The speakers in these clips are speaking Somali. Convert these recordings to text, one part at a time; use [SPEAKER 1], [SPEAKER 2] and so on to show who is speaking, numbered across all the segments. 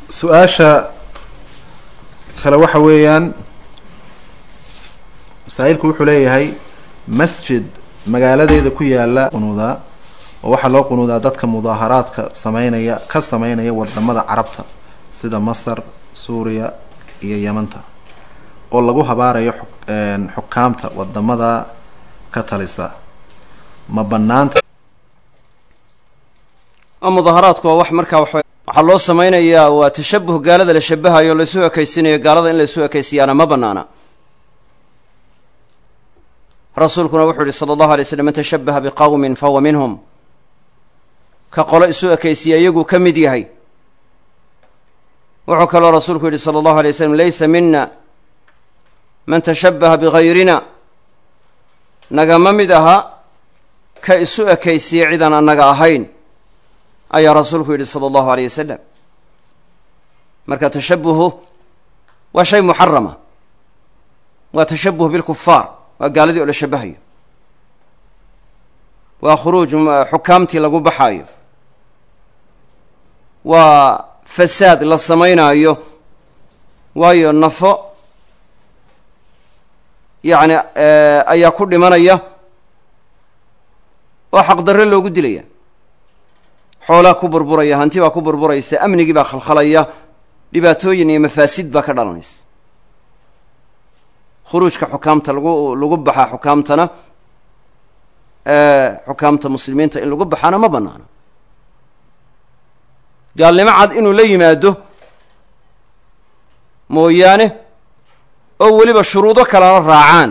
[SPEAKER 1] su-aasha kale waxa weeyaan masaa-ilku wuxuu leeyahay masjid magaaladeeda ku yaala qunuudaa oo waxaa loo qunuudaa dadka mudaaharaadka sameynaya ka sameynaya wadamada carabta sida masar suuriya iyo yamanta oo lagu habaarayo xukaamta wadamada ka talisa ma banaanta
[SPEAKER 2] mudaaharaadku waa wax markaa wax waxaa loo samaynayaa waa tashabuh gaalada la shabahayo o laysu ekaysinayo gaalada in laysu ekaysiyaana ma banaana rasuulkuna wuxuu yihi sala allahu alay slam man tashabaha biqawmin fahuwa minhum ka qolo isu ekaysiya iyaguu ka mid yahay wuxuu kaloo rasuulku yihi sala allahu alay slam laysa mina man tashabaha bigayrina nagama mid aha ka isu ekaysiya cidaan annaga ahayn ayaa rasuulku yidhi sala allahu aleyh wasalam marka tashabuhu waa shay muxarama waa tashabuh bilkufaar waa gaaladii oo la shabahayo waa khuruuj xukaamtii lagu baxaayo waa fasaad la samaynaayo waayo nafo yacni ayaa ku dhimanaya oo xaqdarre loogu dilaya xoolaa ku burburaya hanti baa ku burburaysa amnigii baa khalkhalaya dhibaatooyin iyo mafaasid baa ka dhalanaysa khuruujka xukaamta lagu lagu baxaa xukaamtana xukaamta muslimiinta in lagu baxaana ma banaana gaalnimo cad inuu la yimaado mooyaane oo weliba shuruudo kalena raacaan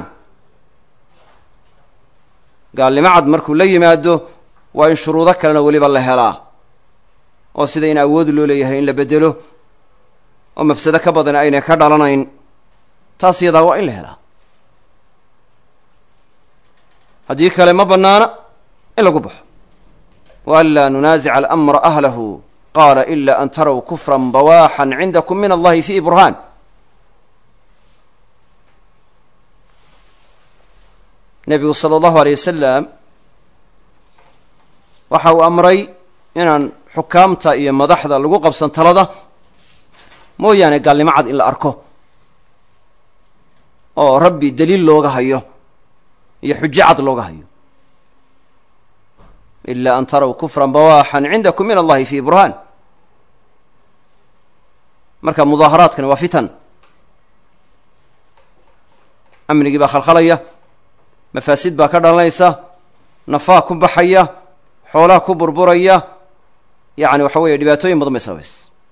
[SPEAKER 2] gaalnimo cad markuu la yimaado waa in shuruudo kalena weliba la helaa oo sida in awood loo leeyahay in la bedelo oo mafsado ka badan aynay ka dhalanayn taas yadaa waa in la helaa haddii kale ma bannaana in lagu baxo wa an laa nunaasica alamra ahlahu qaala ila an taraw kufran bawaaxan cindakum min allahi fiihi burhaan nebigu sala allahu aleyh wasalam waxa uu amray inaan xukaamta iyo madaxda lagu qabsan talada mooyaane gaalnimo cad in la arko oo rabbi daliil looga hayo iyo xujo cad looga hayo ila an taraw kufran bawaaxan cindakum min allahi fi burhaan marka mudaaharaadkani waa fitan amnigii baa khalkhalaya mafaasid baa ka dhalanaysa nafaa ku baxaya xoolaha ku burburaya yacni waxa weeye dhibaatooyin badan bay sababays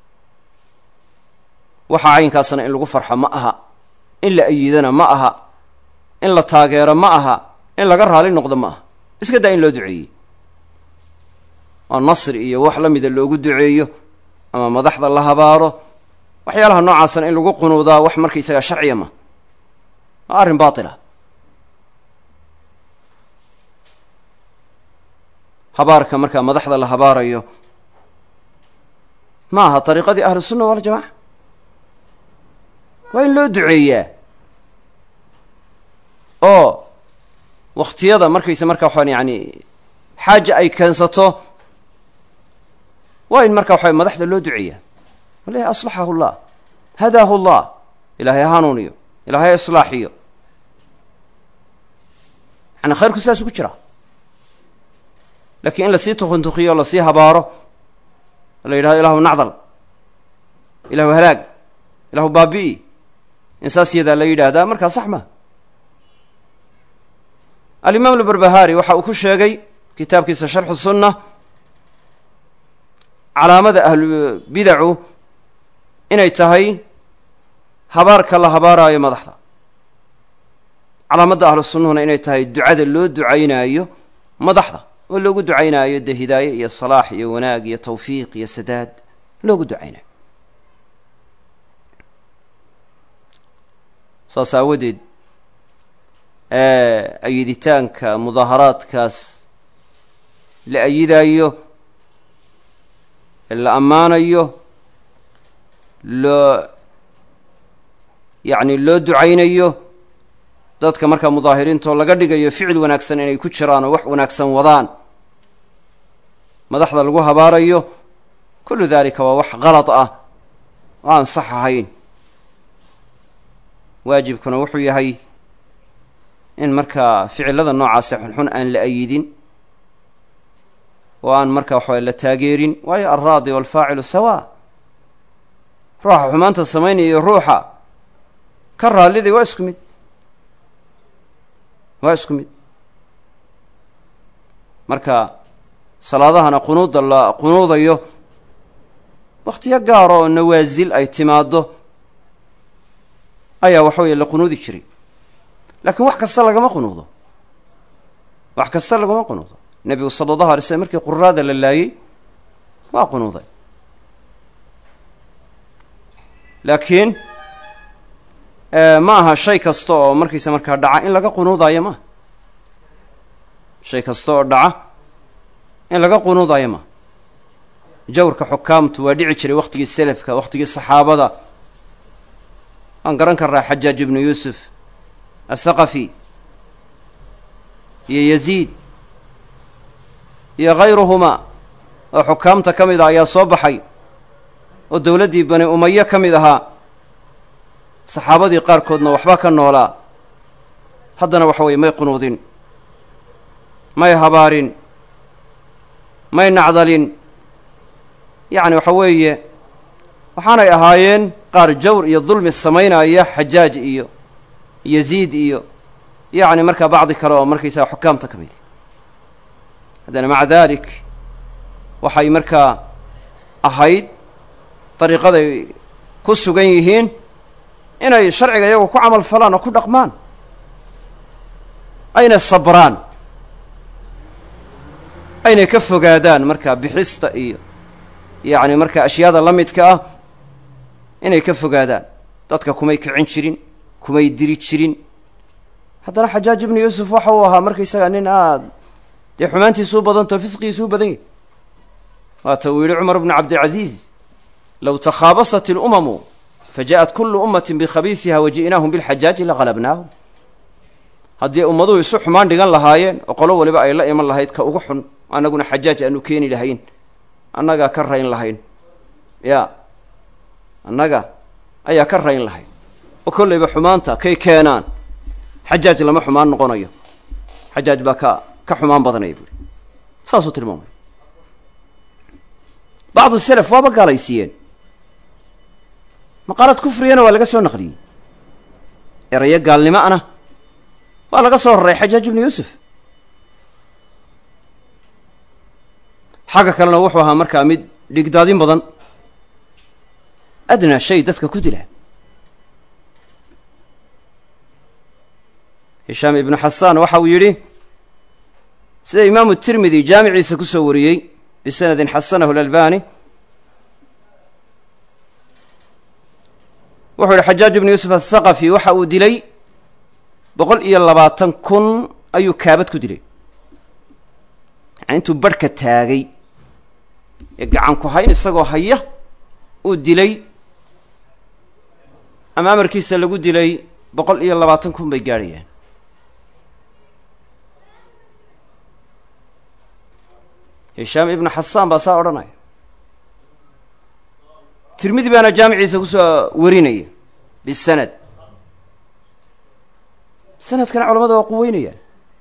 [SPEAKER 2] waxaa caynkaasna in lagu farxo ma aha in la ayidana ma aha in la taageero ma aha in laga raali noqdo ma aha iska daa in loo duceeyey oo nasri iyo wax la mida loogu duceeyo ama madaxda la habaaro waxyaalaha noocaasna in lagu qunuudaa wax markaysagaa sharciya ma waa arrin baatila habaarka markaa madaxda la habaarayo ma aha dariiqadii ahlu sunna waljamaca waa in loo duceeyaa oo wakhtiyada markaysa markaa waxaan yani xaaja ay keensato waa in markaa waxa madaxda loo duceeyaa walahi aslaxahu llah hadaahu llah ilaahay ha hanuuniyo ilaahay ha islaaxiyo yani khayrku sidaas ugu jira lakiin in lasii tukuntukiyo o lasii habaaro la yidhahdo ilahu nacdal ilahu halaag ilahu baabi'i in saas yadaa la yidhaahdaa markaa sax ma alimaam lbarbahari waxa uu ku sheegay kitaabkiisa sharxu sunna calaamada ahlu bidacu inay tahay habaarka la habaaraayo madaxda calaamadda ahlu sunnahuna inay tahay ducada loo ducaynaayo madaxda oo loogu ducaynaayo dee hidaaye iyo salaax iyo wanaag iyo tawfiiq iyo sadaad loogu ducaynayo saas aawadeed ayiditaanka mudaaharaadkaas la ayidaayo la ammaanayo loo yacni loo ducaynayo dadka markaa mudaahiriintoo laga dhigayo ficil wanaagsan inay ku jiraan oo wax wanaagsan wadaan madaxda lagu habaarayo kullu dalika waa wax kalad ah oo aan sax ahayn waajibkuna wuxuu yahay in markaa ficilada noocaase xunxun aan la ayidin oo aan markaa waxaway la taageerin waayo alraadi waalfaacilu sawa ruuxa xumaanta samaynaya iyo ruuxa ka raalliday waa isku mid waa isku mid marka salaadahana qunuudda la qunuudayo wakhtiyo gaara oo nawaasil ay timaaddo ayaa waxa weeye la qunuudi jiray laakiin wax kasta lagama qunuudo wax kasta lagama qunuudo nebigu sala allahu alay slm markii quraada la laayey waa qunuuday laakiin ma aha shay kasta oo markiisa markaa dhaca in laga qunuudaayo maaha shay kasta oo dhaca in laga qunuudaayo maaha jawrka xukaamtu waa dhici jiray wakhtigii selafka wakhtigii saxaabada waan garan karnaa xajaaj ibnu yuusuf athaqafi iyo yaziid iyo khayruhumaa oo xukaamta ka mid ah ayaa soo baxay oo dowladdii bani umaye ka mid ahaa saxaabadii qaarkoodna waxba ka noolaa haddana waxa weye may qunuudin may habaarin may nacdalin yacni waxa weeye waxaanay ahaayeen qaar jawr iyo dulmi samaynaya xajaaj iyo yaziid iyo yacni markaa bacdi kale oo markaysaga xukaamta ka mid haddana maca dalik waxay markaa ahayd dariiqaday ku sugan yihiin inay sharciga iyagu ku camal falaan oo ku dhaqmaan ayna sabraan aynay ka fogaadaan markaa bixista iyo yacni markaa ashyaada la midka ah inay ka fogaadaan dadka kumay kicin jirin kumay diri jirin haddana xajaaj ibnu yuusuf waxa uu ahaa markaysaga nin aad dee xumaantiisuu badantao fisqigiisuu badan yahy waata uu yihi cumar bnu cabdilcaziiz low takhaabasat ilumamu fajaءat kulu ummati bikhabiisiha waji'naahum bilxajaaji laqalabnaahum haddii ummaduhu isu xumaan dhigan lahaayeen oo qolo waliba ay la iman lahayd ka ugu xun annaguna xajaaj aanu keeni lahayn annagaa ka rayn lahayn ya annaga ayaa ka rayn lahayn oo kollayba xumaanta kay keenaan xajaaj lama xumaan noqonayo xajaaj baa ka ka xumaan badanaya buuri saasuu tilmaamay bacdu selaf waaba gaalaysiiyeen maqaalad kufrigana waa laga soo naqliyey erayo gaalnimo ana waa laga soo raray xajaaj ibnu yuusuf xagga kalena wuxuu ahaa markaa mid dhigdaadin badan adnaa shay dadka ku dila hishaam ibnu xasaan waxa uu yidhi sida imaamu tirmidi jaamiciisa ku soo wariyey bisanadin xasanahu lalbani wuxuu yihi xajaaj ibnu yuusuf athaqafi waxa uu dilay boqol iyo labaatan kun ayuu kaabad ku dilay yani intuu barhka taagay ee gacan ku hayn isagoo haya uu dilay ama amarkiisa lagu dilay boqol iyo labaatan kun bay gaadhayaan hishaam ibnu xasaan baa saa odhanaya tirmidi baana jaamiciisa kusoo warinaya bisanad sanadkana culamada waa quweynayaan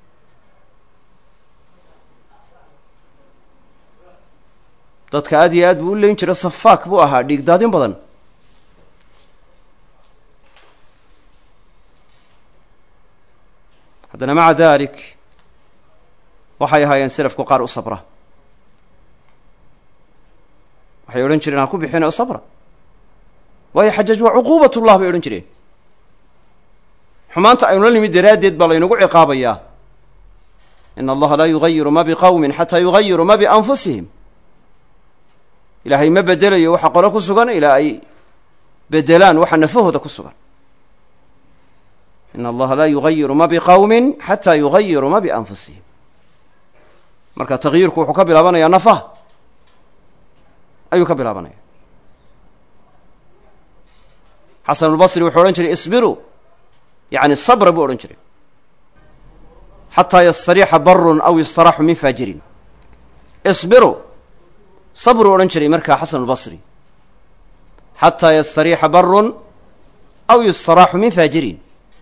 [SPEAKER 2] dadka aad iyo aad buu u leyn jira safaak buu ahaa dhiigdaadin badan haddana maca dalik waxay ahaayeen selafku qaar u sabra waxay odhan jireen ha ku bixin oo sabra waayo xajaaj waa cuquubatullah bay odhan jireen xumaanta aynu la nimid daraaddeed baa laynagu ciqaabayaa in allaha laa yugayiru ma biqowmin xataa yugayiru ma bianfusihim ilaahay ma bedelayo waxa qolo ku sugan ilaa ay bedelaan waxa nafahooda ku sugan in allaha laa yugayiru ma biqowmin xataa yugayiru ma bianfusihim marka tagyirku wuxuu ka bilaabanayaa nafaha ayuu ka bilaabanaya xasanulbasri wuxuu odhan jiray isbiruu yani sabra buu odhan jiray xataa yastariixa barun aw yustaraxu min faajirin isbiruu sabruu odhan jiray markaa xasanulbasri xataa yastariixa barun aw yustaraaxu min faajirin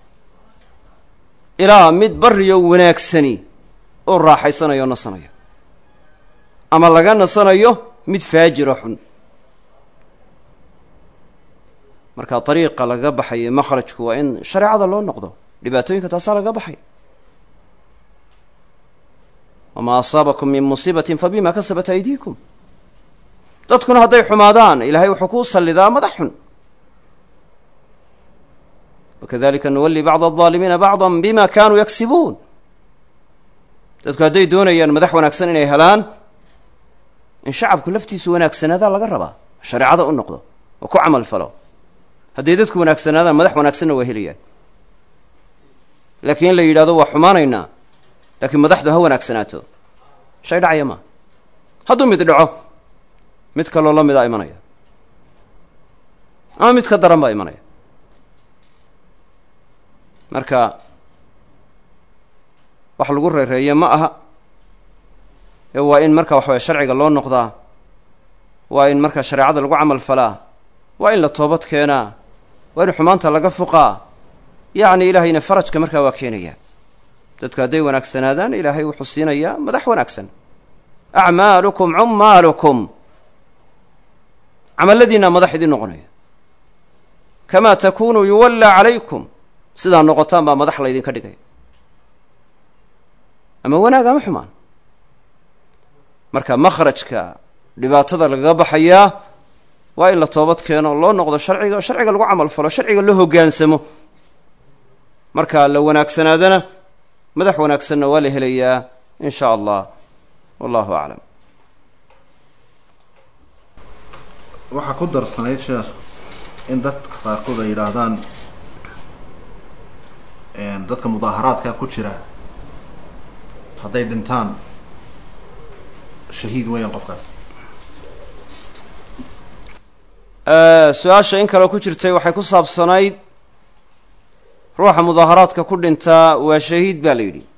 [SPEAKER 2] ilaa mid bariyo wanaagsani oo raaxaysanayo o nasanayo ama laga nasanayo mid faajiro xun marka dariiqa laga baxayo makhrajku waa in shareecada loo noqdo dhibaatooyinka taasaa laga baxay wamaa asaabakum min musiibatin fa bima kasabat aydiikum dadkuna hadday xumaadaan ilaahay wuxuu ku sallidaa madax xun wakadalika nuwali bacd aldaalimiina bacda bima kanuu yaksibuun dadku hadday doonayaan madax wanaagsan inay helaan in shacabku laftiisu wanaagsanaadaa laga rabaa shareecada u noqdo oo ku camal falo hadday dadku wanaagsanaadaan madax wanaagsanna waa helayaan laakiin in la yidhahdo waa xumaanaynaa laakiin madaxdu ha wanaagsanaato shay dhacaya maa hadduu mid dhaco mid kaloo la midaa imanaya ama mid ka daran baa imanaya marka wax lagu reereeye ma aha ee waa in marka waxawaya sharciga loo noqdaa waa in marka shareecada lagu camal falaa waa in la toobad keenaa waa in xumaanta laga fuqaa yacni ilaahayna farajka markaa waa keenaya dadku hadday wanaagsanaadaan ilaahay wuxuu siinayaa madax wanaagsan acmaalukum cummaalukum camalladiinaa madax idin noqonaya kamaa takunuu yuwallaa calaykum sidaa noqotaan baa madax laydinka dhigaya ama wanaag ama xumaan marka makhrajka dhibaatada lagaga baxayaa waa in la toobad keeno loo noqdo sharciga oo sharciga lagu camal falo sharciga la hoggaansamo marka la wanaagsanaadana madax wanaagsanna waa la helayaa in sha allah wallahu aclam
[SPEAKER 1] waxaa ku darsanayd sheekh in dadka qaarkood ay yidhaahdaan dadka mudaaharaadka ku jira hadday dhintaan shahiid weeyaan qofkaas
[SPEAKER 2] su-aasha in kale ku jirtay waxay ku saabsanayd ruuxa mudaaharaadka ku dhintaa waa shahiid baa la yidhi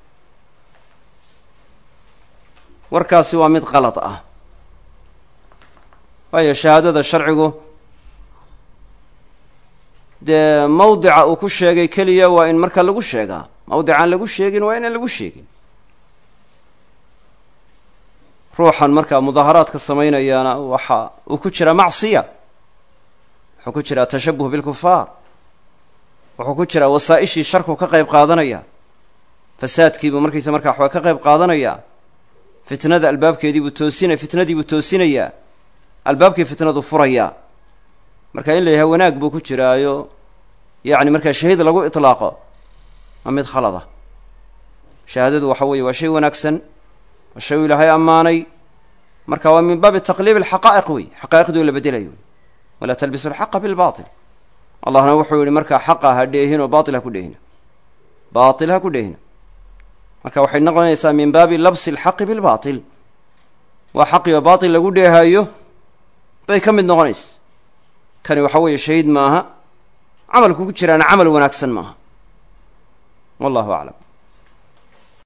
[SPEAKER 2] warkaasi waa mid qalad ah waayo shahaadada sharcigu dee mawdica uu ku sheegay keliya waa in marka lagu sheegaa mawdicaan lagu sheegin waa inaan lagu sheegin ruuxan markaa mudaaharaadka samaynayaana waxa uu ku jiraa macsiya wuxuu ku jiraa tashabuh bilkufaar wuxuu ku jiraa wasaa-ishii sharku ka qayb qaadanaya fasaadkiibuu markiisa markaa waxbaa ka qayb qaadanayaa fitnada albaabkeediibuu toosina fitnadiibuu toosinayaa albaabkii fitnadu furayaa marka in la yahay wanaag buu ku jiraayo yacni markaa shahiid lagu itlaaqo waa mid khalada shahaadadu waxa weeye waa shay wanaagsan waa shay uu ilaahay ammaanay marka waa min baabi taqliib alxaqaa'iq wey xaqaa'iqdii oo la bedelayo wey walaa talbisu alxaqa bilbaatil allahna wuxuu yihi markaa xaqa ha dheehin oo baatil ha ku dheehina baatil ha ku dheehina marka waxay noqonaysaa min baabi labsi alxaqi bilbaatil waa xaqi oo baatil lagu dheehayo bay ka mid noqonaysa kani waxa weeye shahiid maaha camalku ku jiraana camal wanaagsan maaha wallahu aclam